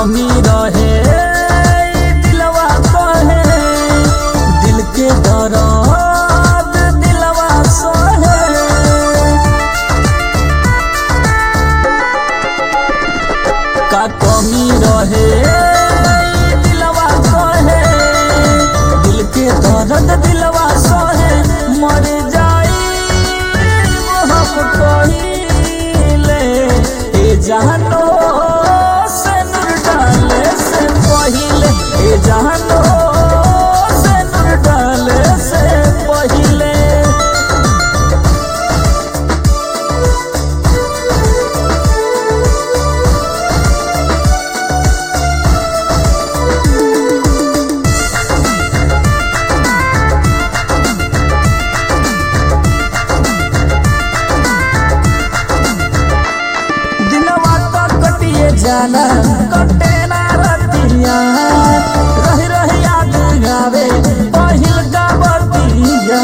कमी रहे ई दिलवा कहे दिल के दर्द दिलवा सहे का कमी रहे ई दिलवा कहे दिल के दर्द दिलवा सहे मर जाई हम कहिले ए जहानो से नूर डाले से पहिले ए जहानो से नूर डाले से पहिले दिनवा तो कटिए जाला कटे ना रतिया रही रही याद गावे पहिल का बतिया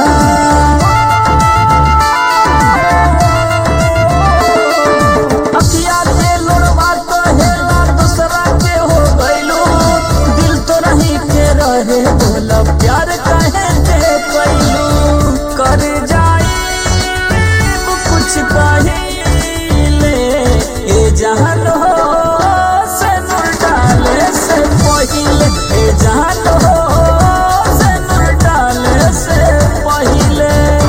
अखिया के लोड़वा तो हेला दूसरा के हो गइलू दिल तो नहीं के रहे बोला प्यार कहे के कैलू कर जाई कुछ कहिले ए जहान हो से नूर डाले से पहिले ए जहान हो से नूर डाले से पहिले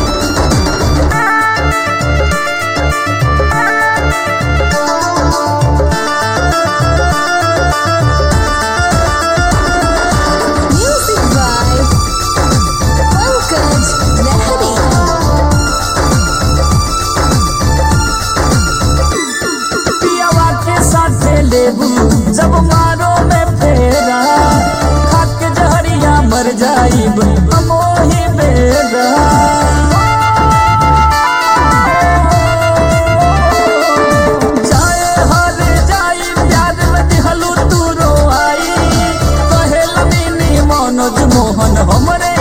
Music by Pankaj Lahari. पियावा के साथे लेबू जब मारो में फेरा खाक जहरिया मर जाइब अमोही बेरा जाए हर जाई प्यार में दिहलू तू रोआई कहे लमीनी मनोज मोहन हमरे